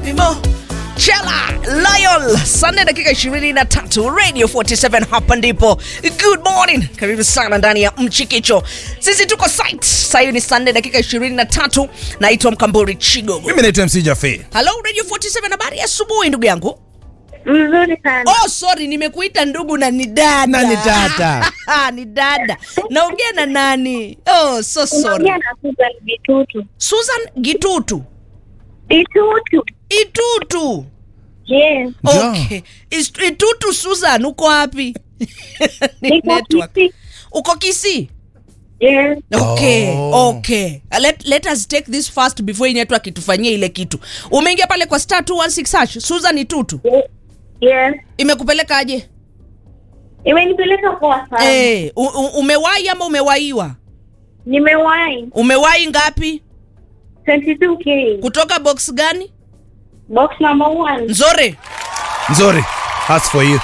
Mimo Chela Lion Sunday dakika 23 Radio 47 hapa ndipo. Good morning. Karibu sana ndani ya Mchikicho. Sisi tuko site. Sasa hivi ni Sunday dakika 23. Naitwa Mkamburi Chigogo. mimi naitwa mc jafe Hello Radio 47 habari ya asubuhi ndugu yangu. Mzuri sana. Oh sorry nimekuita ndugu na ni dada. Na ni dada. ni dada. Naongea na nani? Oh so sorry. Unaongea na Susan Bitutu. Susan Gitutu. Bitutu. Itutu. Yes. Ja. Okay. Is- Itutu Susan uko wapi? Ni Niko network. Kisii. Uko Kisii? Yes. Okay, Oh. okay. Uh, Let, let us take this first before hii network itufanyie ile kitu. Umeingia pale kwa star 216 hash. Susan Itutu. Yes. Imekupeleka aje? Imenipeleka poa sana. Eh, u- u- umewahi ama umewaiwa? Nimewahi Umewahi ngapi? 22k. Kutoka box gani? Box number one. Nzore. nzuri as for you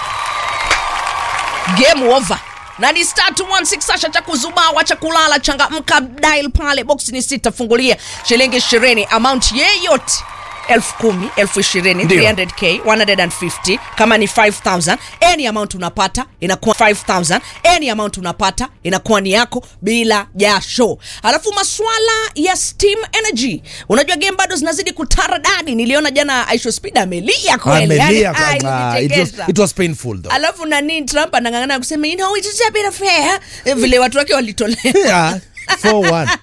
game over na ni star 216 sasha cha kuzubaa wacha kulala changamka dial pale box ni sita fungulia shilingi ishirini amount yeyote elfu kumi elfu ishirini Ndio. 300k 150 kama ni 5000 any amount unapata inakuwa 5000 any amount unapata inakuwa ni yako bila jasho alafu maswala ya steam energy unajua game bado zinazidi kutaradadi niliona jana aisho speed amelia kweli amelia yani, ai, kama it was, ilinichekesha it was painful though alafu nani trump anang'ang'ana kusema you know, it's a bit of fair Eh, vile watu wake walitolewa yeah, for one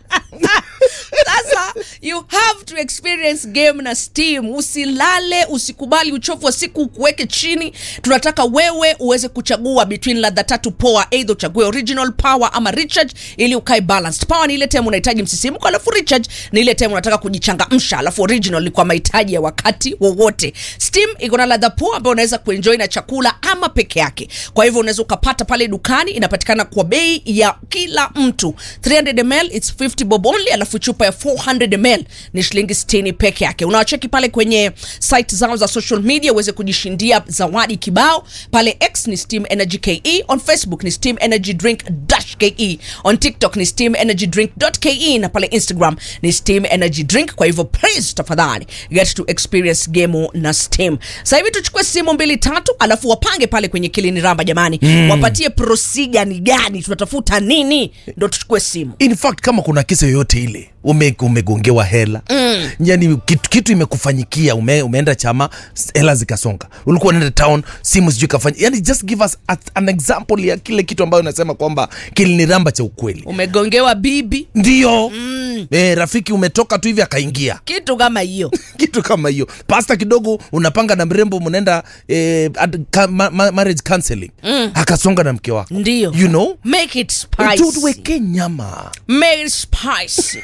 sasa you have to experience game na steam usilale usikubali uchovu wa siku ukuweke chini tunataka wewe uweze kuchagua between ladha tatu poa eidha uchague original power ama recharge ili ukae balanced power ni ile time unahitaji msisimko alafu recharge ni ile time unataka kujichangamsha alafu original ni kwa mahitaji ya wakati wowote steam iko na ladha poa ambayo unaweza kuenjoy na chakula ama peke yake kwa hivyo unaweza ukapata pale dukani inapatikana kwa bei ya kila mtu 300 ml it's 50 bob only alafu chupa ya 400 ml ni shilingi 60 peke yake unawacheki pale kwenye site zao za social media uweze kujishindia zawadi kibao pale x ni steam energy ke on facebook ni steam energy drink dash ke on tiktok ni steam energy drink ke na pale instagram ni steam energy drink kwa hivyo please tafadhali get to experience game na steam sasa hivi tuchukue simu mbili tatu alafu wapange pale kwenye kilini ramba jamani mm. wapatie procedure ni gani tunatafuta nini ndo tuchukue simu in fact kama kuna kisa yoyote ile ume, umegongewa hela mm. yani kitu, kitu imekufanyikia ume, umeenda chama s- hela zikasonga ulikuwa unaenda town simu sijui kafanya yani just give us a, an example ya kile kitu ambayo unasema kwamba kiliniramba cha ukweli umegongewa bibi ndio mm. e, rafiki umetoka tu hivi akaingia kitu kama hiyo kitu kama hiyo pasta kidogo unapanga na mrembo mnaenda eh, ad- ka, ma, ma, marriage counseling mm. akasonga na mke wako ndio you know make it Tu- spicy tuweke nyama make it spicy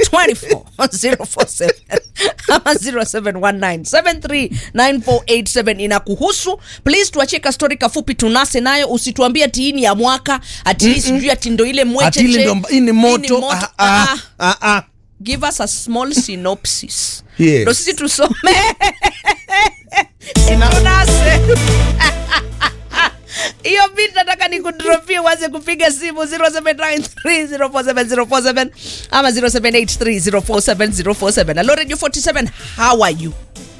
24047 ama 0719739487 inakuhusu please tuachie kastori kafupi tunase nayo usituambie ati hii ni ya mwaka ati hii sijui ati ndo ile mwecheche atili ndo hii ni moto Ah, ah, ah, ah. ah, ah. give us a small synopsis Yes. ndo sisi tusome tunase hiyo bit nataka nikudropie uanze kupiga simu 0793047047 ama 0783047047 alo radio 47 how are you